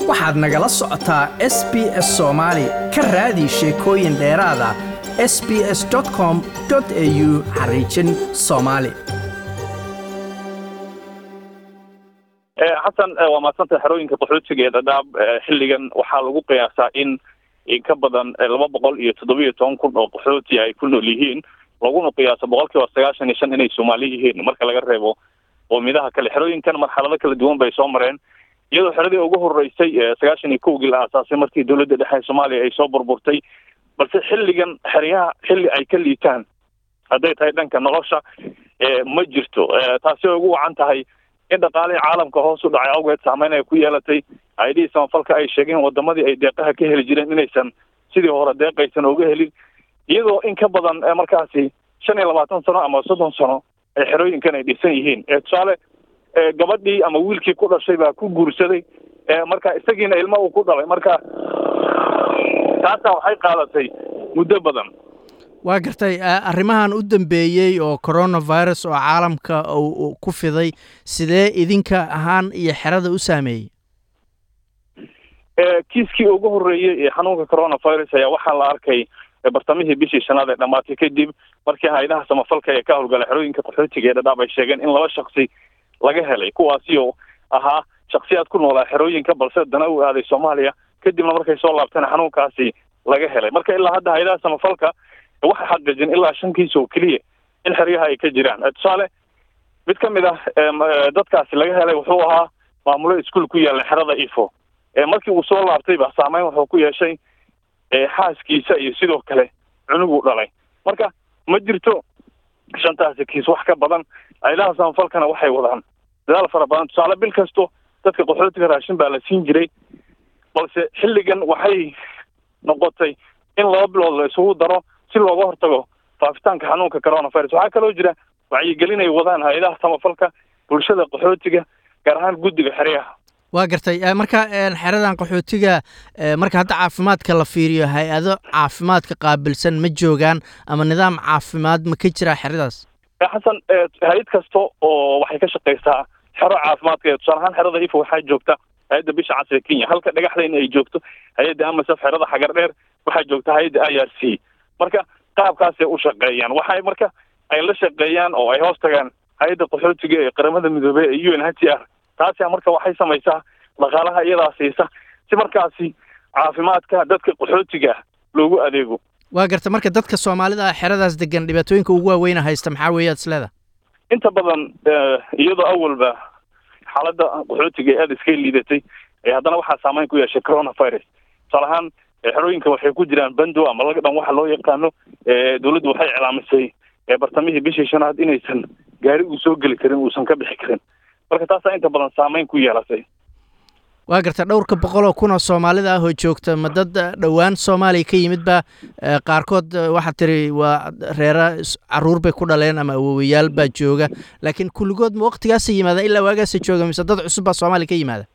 waxaad nagala socotaa s b s soomaali ka raadi sheekooyin dheeraada s b s com au xariijin soomaali xasan waa maadsantahay xerooyinka qaxootiga ee dhadhaab xilligan waxaa lagu qiyaasaa in in ka badan laba boqol iyo toddobiyo toban kun oo qaxooti ay ku nool yihiin laguna qiyaaso boqol kiiba sagaashan iyo shan inay soomaali yihiin marka laga reebo qoomidaha kale xerooyinkan marxalado kala duwan bay soo mareen iyadoo xeradii ugu horeysay sagaashan iyo kowgii la aasaasay markii dowladda dhexe soomaaliya ay soo burburtay balse xilligan xeryaha xilli ay ka liitaan hadday tahay dhanka nolosha ma jirto taasi ay ugu wacan tahay in dhaqaalihii caalamka hoos u dhacay awgeed saameyn ay ku yeelatay aidhihii samafalka ay sheegeen wadamadii ay deeqaha ka heli jireen inaysan sidii hore deeqaysan oga helin iyadoo in ka badan markaasi shan iyo labaatan sano ama soddon sano ee xerooyinkan ay dhisan yihiin tusaale gabadhii ama wiilkii ku dhashay baa ku guursaday marka isagiina ilmo uu ku dhalay marka taasa waxay qaadatay muddo badan waa gartay arrimahan u dambeeyey oo coronavirus oo caalamka uu ku fiday sidee idinka ahaan iyo xerada u saameeyey kiiskii ugu horreeyey ee xanuunka coronavirus ayaa waxaa la arkay bartamihii bishii shanaad ee dhamaatay kadib markii hay-adaha samafalka ee ka howlgala xerooyinka qaxootiga ee dhadhaab ay sheegeen in laba shaksi laga helay kuwaasi oo ahaa shaksiyaad ku noolaa xerooyinka balse dana u aaday soomaaliya kadibna markay soo laabteen xanuunkaasi laga helay marka ilaa hadda hay-adaha samafalka waxay xaqiijin ilaa shan kiis oo keliya in xeryaha ay ka jiraan tusaale mid ka mid ah dadkaasi laga helay wuxuu ahaa maamulo iskuol ku yaalla xerada ifo markii uu soo laabtayba saameyn wuxuu ku yeeshay xaaskiisa iyo sidoo kale cunuguu dhalay marka ma jirto shantaasi kiis wax ka badan aylaha samafalkana waxay wadaan dadaal fara badan tusaale bil kasto dadka qaxootiga raashin baa la siin jiray balse xilligan waxay noqotay in laba bilood la isugu daro si looga hortago faafitaanka xanuunka coronavirus waxaa kaloo jira wacyigelin ay wadaan hay-adaha samafalka bulshada qaxootiga gaar ahaan guddiga xeryaha waa gartay marka xeradan qaxootiga marka hadda caafimaadka la fiiriyo hay-ado caafimaadka qaabilsan ma joogaan ama nidaam caafimaad ma ka jiraa xeradaas xasan hay-ad kasta oo waxay ka shaqeysaa xero caafimaadka tusaale ahaan xerada ifo waxaa joogta hay-adda bisha casriga kenya halka dhagaxdayna ay joogto hay-adda amasaf xerada xagar dheer waxaa joogta hay-adda i r c marka qaabkaasay u shaqeeyaan waxay marka ay la shaqeeyaan oo ay hoos tagaan hay-adda qaxootiga ee qaramada midoobey ee u n h t r taasi marka waxay samaysaa dhaqaalaha iyadaa siisa si markaasi caafimaadka dadka qaxootiga loogu adeego waa garta marka dadka soomaalida ah xeradaas degan dhibaatooyinka ugu waaweyna haysta maxaa weeyaad isleeda inta badan iyadoo awalba xaaladda qaxootiga ee aada iska liidatay haddana waxaa saameyn ku yeeshay coronavirus tusaale ahaan xerooyinka waxay ku jiraan bando ama laga dhan waxa loo yaqaano dowladdu waxay iclaamisay bartamihii bishii shanaad inaysan gaari uu soo geli karin uusan ka bixi karin marka taasaa inta badan saameyn ku yeelatay waa garta dhowrka boqol oo kun oo soomaalida ah oo joogta ma dad dhowaan soomaaliya ka yimid ba qaarkood waxaad tiri waa reera caruur bay ku dhaleen ama awowayaal baa jooga laakiin kulligood ma waktigaasa yimaada ilaa waagaasa jooga mise dad cusub baa soomaaliya ka yimaada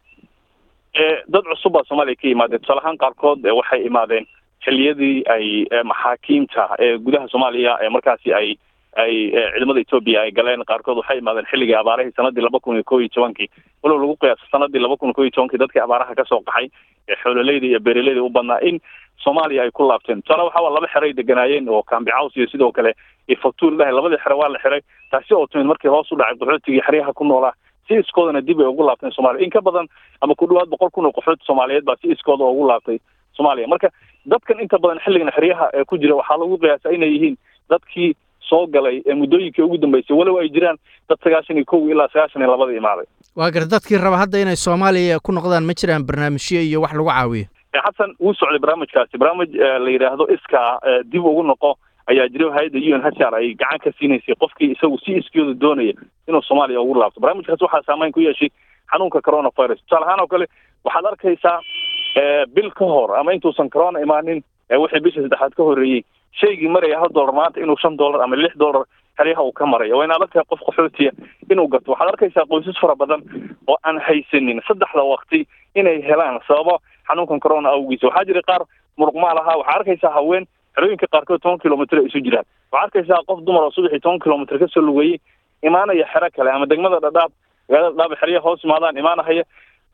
dad cusub baa soomaaliya ka yimaadeen tusaale ahaan qaarkood waxay imaadeen xilliyadii ay maxaakiimta ee gudaha soomaaliya ee markaasi ay ay ciidamada etoobiya ay galeen qaarkood waxay imaadeen xilligii abaarahii sanadii laba kun iyo ko iyo tobankii walow lagu qiyaaso sanadii laba kun ko iyo tobankii dadkii abaaraha kasoo qaxay ee xoololeyda iyo beeraleyda u badnaa in soomaaliya ay ku laabteen tusaale waxaa laba xeray deganaayeen oo cambicaws iyo sidoo kale ifatuul dhahay labadii xere waa la xiray taasi oo timid markii hoos u dhacay qaxootigii xeryaha ku noolaa si iskoodana dib ay ugu laabteen soomaaliya in ka badan ama ku dhawaad boqol kun oo qaxooti soomaaliyeed baa si iskooda ugu laabtay soomaaliya marka dadkan inta badan xilligan xeryaha ee ku jira waxaa lagu qiyaasaa inay yihiin dadkii soo galay ee muddooyinkii ugu dambeysay walow ay jiraan dad sagaashan iyo kow ilaa sagaashan iyo labada imaaday waa gar dadkii raba hadda inay soomaaliya ku noqdaan ma jiraan barnaamijyo iyo wax lagu caawiyo xasan wuu socday barnaamijkaasi barnaamij la yidhaahdo iskaa dib ugu noqo ayaa jira hay-adda u n h r ay gacan ka siinaysay qofkii isagu si iskiyooda doonaya inuu soomaaliya ugu laabto barnaamijkaas waxaa saameyn ku yeeshay xanuunka coronavirus tusaale ahaan oo kale waxaad arkaysaa bil ka hor ama intuusan corona imaanin wixii bisha saddexaad ka horreeyey shaygii maraya hal dollar maanta inuu shan dollar ama lix dollar xeryaha uu ka marayo waa in adag tahay qof qaxootiya inuu gato waxaad arkaysaa qoysas fara badan oo aan haysanin saddexda waqti inay helaan sababo xanuunkan corona awgiisa waxaa jira qaar muruqmaal ahaa waxaa arkaysaa haween xerooyinka qaarkood toban kilomitr ay isu jiraan waxaa arkaysaa qof dumar oo subaxii toban kilomitr kasoo lugeeyey imaanaya xero kale ama degmada dhadhaab magaalada dhadhaab xeryaha hoos imaadaan imaanahaya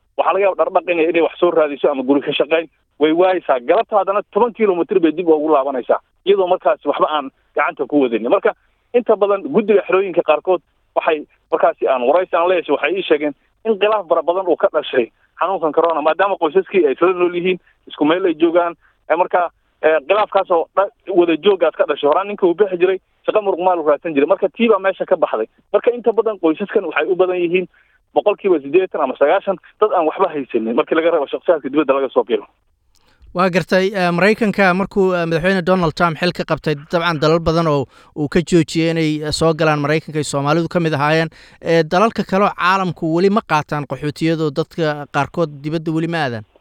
waxaa laga yaba dhardhaqina inay wax soo raadiso ama guri ka shaqayn way waayeysaa galabta haddana toban kilomitr bay dib ugu laabanaysaa iyadoo markaasi waxba aan gacanta ku wadanin marka inta badan guddiga xerooyinka qaarkood waxay markaasi aan waraysi aan leeshay waxay ii sheegeen in khilaaf fara badan uu ka dhashay xanuunkan corona maadaama qoysaskii ay isla nool yihiin isku meel ay joogaan marka khilaafkaasoo wada joogaas ka dhashay horaan ninka uu bixi jiray shaqa muruq maal u raadsan jiray marka tii baa meesha ka baxday marka inta badan qoysaskan waxay u badan yihiin boqol kiiba siddeetan ama sagaashan dad aan waxba haysanin markii laga reebo shaksiyaadka dibadda laga soo biro waa gartay maraykanka markuu madaxweyne donald trump xil ka qabtay dabcan dalal badan oo uu ka joojiyey inay soo galaan maraykanka ay soomaalidu ka mid ahaayeen dalalka kaleo caalamku weli ma qaataan qaxootiyadoo dadka qaarkood dibadda weli ma aadaan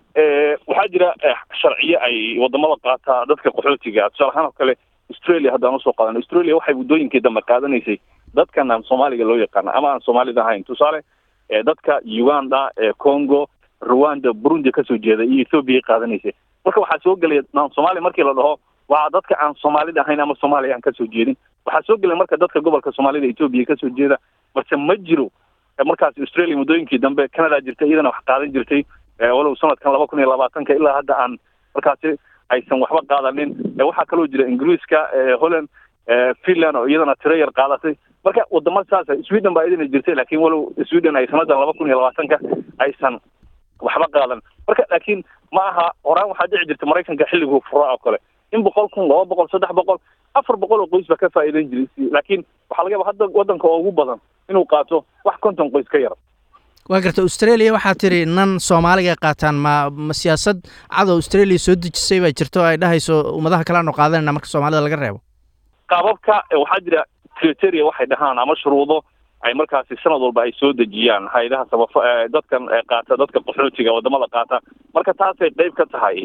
waxaa jira sharciyo ay wadamada qaataa dadka qaxootiga tusaale ahaan oo kale australia haddaan usoo qaadan australia waxay waddooyinkii dambe qaadanaysay dadkan aan soomaaliga loo yaqaana ama aan soomaalida ahayn tusaale dadka uganda congo rwanda burundi kasoo jeeda iyo ethoobiya qaadanaysay marka waxaa soo gelaya aan soomaaliya markii la dhaho waa dadka aan soomaalida ahayn ama soomaaliya aan kasoo jeedin waxaa soo gelaya marka dadka gobolka soomaalida etoobiya kasoo jeeda balse ma jiro markaas australia muddooyinkii dambe canada jirtay iyadana wax qaadan jirtay walow sanadkan laba kun iyo labaatanka ilaa hadda aan markaasi aysan waxba qaadanin waxaa kaloo jira ingiriiska holland finland oo iyadana tiro yar qaadatay marka wadamo saasa sweden baa idina jirtay laakiin walow sweden ay sanadan laba kun iyo labaatanka aysan waxba qaadan marka laakiin ma aha horaan waxaa dhici jirta maraykanka xilliguu furaa oo kale in boqol kun laba boqol saddex boqol afar boqol oo qoys baa ka faa'iidan jiray laakiin waxaa laga yaba hadda waddanka oo ugu badan inuu qaato wax konton qoys ka yar waa garta australia waxaa tiri nan soomaaliga qaataan ma ma siyaasad cad oo australia soo dejisay baa jirta oo ay dhahayso ummadaha kale aanu qaadanayna marka soomaalida laga reebo qaababka waxaa jira criteria waxay dhahaan ama shuruudo ay markaasi sanad walba ay soo dejiyaan hay-adaha samafo dadkan qaata dadka qaxootiga wadamada qaata marka taasay qeyb ka tahay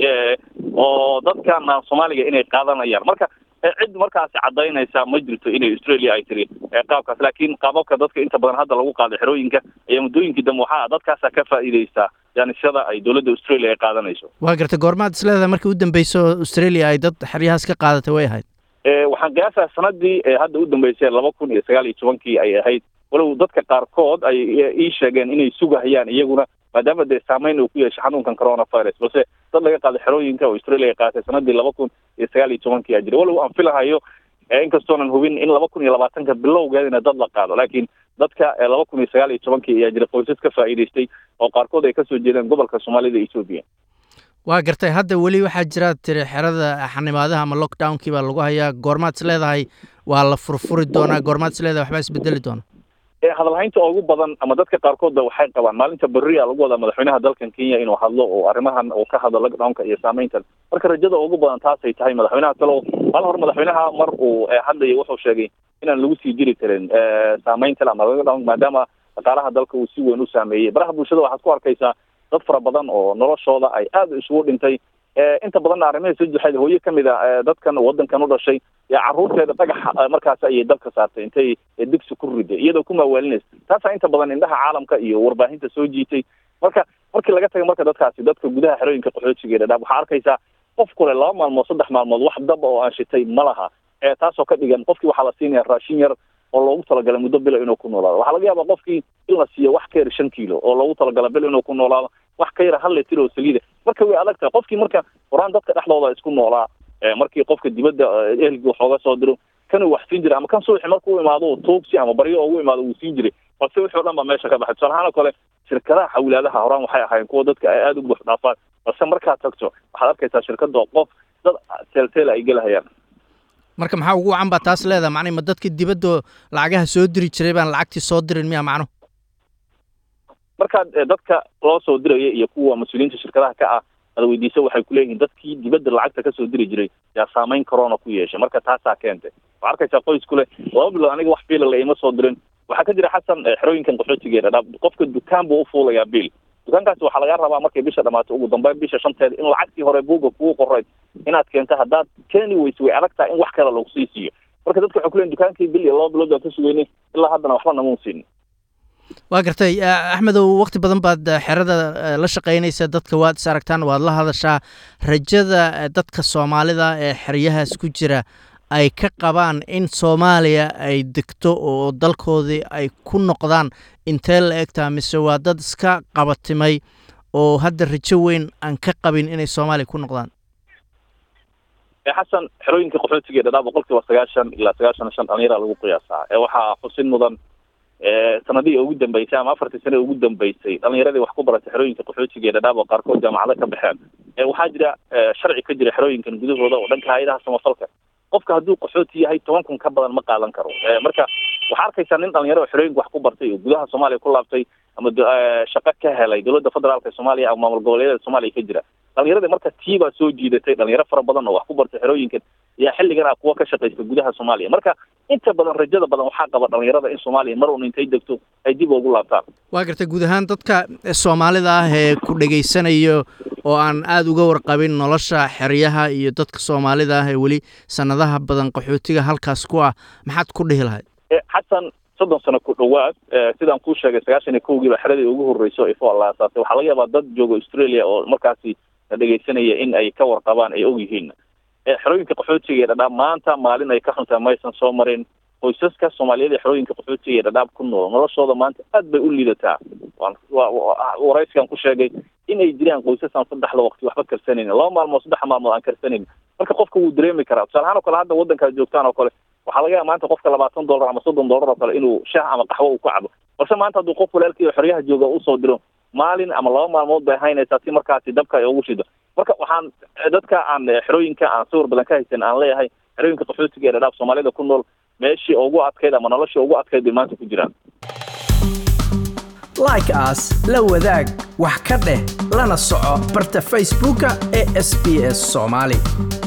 oo dadkan aan soomaaliga inay qaadanayaan marka cid markaasi cadaynaysa ma jirto inay australia ay tiri qaabkaas laakiin qaababka dadka inta badan hadda lagu qaado xerooyinka ayaa muddooyinkii dambe waxaa dadkaasa ka faa'iideysaa jaanisada ay dowladda australia ay qaadanayso waa garta goormaad isleedahay markii u dambeyso australia ay dad xeryahaas ka qaadatay way ahayd waxaan qiyaasaa sanadii hadda u dambeysay laba kun iyo sagaal iyo tobankii ay ahayd walow dadka qaarkood ay ii sheegeen inay sugahayaan iyaguna maadaama dee saameyn uu ku yeeshay xanuunkan coronavirus balse dad laga qaaday xerooyinka oo australia ay qaatay sanadii laba kun iyo sagaal iyo tobankii aa jira walow aan filahayo inkastoonan hubin in laba kun iyo labaatanka bilowgeedina dad la qaado laakiin dadka laba kun iyo sagaal iyo tobankii ayaa jira qoysas ka faa'iidaystay oo qaarkood ay kasoo jeedaan gobolka soomaalida etoobiya waa gartay hadda weli waxaa jira tiri xerada xanimaadaha ama lockdownkii baa lagu hayaa goormaad is leedahay waa la furfuri doonaa goormaad is leedahay waxbaa isbedeli doona hadalhaynta ugu badan ama dadka qaarkoodba waxay qabaan maalinta berria lagu wadaa madaxweynaha dalkan kenya inuu hadlo oo arrimahan uu ka hadlo lockdownka iyo saameyntan marka rajada ugu badan taasay tahay madaxweynaha talow mal hor madaxweynaha mar uu hadlayay wuxuu sheegay inaan lagu sii jiri karin saameyntan ama lockdown maadaama dhaqaalaha dalka uu si weyn u saameeyey baraha bulshada waxaad ku arkaysaa dad fara badan oo noloshooda ay aada isugu dhintay inta badanna arrimaha soo jexeed hooye kamid a dadkan wadankan u dhashay carruurteeda dhagaxa markaas ayay dalka saartay intay digsi ku riday iyadoo ku maawaalinaysa taasaa inta badan indhaha caalamka iyo warbaahinta soo jiitay marka markii laga tagay marka dadkaasi dadka gudaha xerooyinka qaxootiga dhadhaab waxaa arkaysaa qof kule laba maalmood saddex maalmood wax daba oo aan shitay ma laha taasoo ka dhigan qofkii waxaa la siinaya raashin yar oo loogu talagalay muddo bilo inuu ku noolaado waxaa laga yaabaa qofkii in la siiyo wax ka yar shan kiilo oo loogu talagalay bil inuu ku noolaado wax ka yar hal litir oo saliida marka way adag tahay qofkii marka horaan dadka dhexdooda isku noolaa markii qofka dibadda ehelkii wax ooga soo diro kanuu wax siin jiray ama kan subaxi markuu imaado tuugsi ama baryo ugu imaado wuu siin jiray balse wixii o dhan baa meesha ka baxay tusaale ahaan oo kale shirkadaha xawilaadaha horaan waxay ahaayeen kuwa dadka ay aada u buux dhaafaan balse markaad tagto waxaad arkaysaa shirkada qof dad teelteel ay gelahayaan marka maxaa ugu wacan baa taas leedahay macnay ma dadka dibadda lacagaha soo diri jiray baan lacagtii soo dirin miya macnuhu markaad dadka loo soo diraya iyo kuwa mas-uuliyiinta shirkadaha ka ah ada weydiisa waxay kuleeyihiin dadkii dibadda lacagta kasoo diri jiray yaa saameyn corona ku yeeshay marka taasaa keentay waxaa arkaysaa qoys kule laba bilood aniga wax biila la ima soo dirin waxaa ka jira xasan xerooyinkan qaxootiga ee dhadhaab qofka dukaan buu ufuulayaa biil dukaankaasi waxaa laga rabaa markay bisha dhamaato ugu dambeyn bisha shanteeda in lacagtii hore buuga kugu qorayd inaad keento haddaad keeni weyse way adag tahay in wax kale lagu sii siiyo marka dadka waxay kuleeyihin dukaankii bil iyo laba bilood baan ka sugeynay ilaa haddana waxba namuun siinin waa gartay axmedow wakti badan baad xerada la shaqaynaysa dadka waad is aragtaan waad la hadashaa rajada dadka soomaalida ee xeryahaas ku jira ay ka qabaan in soomaaliya ay degto oo dalkoodii ay ku noqdaan intee la egtaa mise waa dad iska qabatimay oo hadda rajo weyn aan ka qabin inay soomaaliya ku noqdaan xasan xerooyinka qaxootiga ee dhadhaa boqol kiiba sagaashan ilaa sagaashan iyo shan dhalinyara lagu qiyaasaa ee waxaa xusin mudan sanadihii ugu dambeysay ama afartii sane ugu dambeysay dhalinyaradii wax ku baratay xerooyinka qaxootiga ee dhadhaab oo qaarkood jaamacado ka baxeen waxaa jira sharci ka jira xerooyinkan gudahooda oo dhanka hay-adaha samafalka qofka hadduu qaxooti yahay toban kun ka badan ma qaadan karo marka waxaa arkaysaa nin dhalinyaro oo xerooyinka wax ku bartay oo gudaha soomaaliya ku laabtay ama shaqo ka helay dowladda federaalka ee soomaaliya ama maamul goboleedyada soomaaliya ka jira dhalinyarada marka tii baa soo jiidatay dhalinyaro fara badan oo wax ku bartay xerooyinkan ayaa xilligan ah kuwa ka shaqaysta gudaha soomaaliya marka inta badan rajada badan waxaa qaba dhalinyarada in soomaaliya mar un intay degto ay dib ugu laabtaan waa gartay guud ahaan dadka soomaalida ah ee ku dhegaysanayo oo aan aada uga warqabin nolosha xeryaha iyo dadka soomaalida ah ee weli sanadaha badan qaxootiga halkaas ku ah maxaad ku dhihi lahayd xasan soddon sano ku dhowaad sidaan kuu sheegay sagaashan iyo kowgiiba xeradii ugu horreyso ifo la aasaasay waxaa laga yaabaa dad jooga australia oo markaasi dhegaysanaya in ay ka warqabaan ay og yihiin xerooyinka qaxootiga ee dhadhaab maanta maalin ay ka xuntaa maysan soo marin qoysaska soomaaliyeed ee xerooyinka qaxootiga ee dhadhaab ku nool noloshooda maanta aad bay u liidataa waraysigan ku sheegay inay jiraan qoysasaan saddexda waqti waxba karsanayn laba maalmood saddex maalmood aan karsanayn marka qofka wuu dareemi karaa tusaale ahaan oo kale hadda waddankaad joogtaan oo kale waxaa laga yaaba maanta qofka labaatan dollar ama soddon dollar oo kale inuu shaah ama qaxwo uu ka cabo balse maanta hadduu qof walaalkii oo xeryaha jooga usoo diro maalin ama laba maalmood bay haynaysaa si markaasi dabka ay ugu shido marka waxaan dadka aan xerooyinka aan sawir badan ka haysan aan leeyahay xerooyinka qaxootiga ee dhadhaaf soomaalida ku nool meeshii ugu adkayd ama noloshii ugu adkayd bay maanta ku jiraan like as la wadaag wax ka dheh lana soco barta facebooka ee sb s soomaali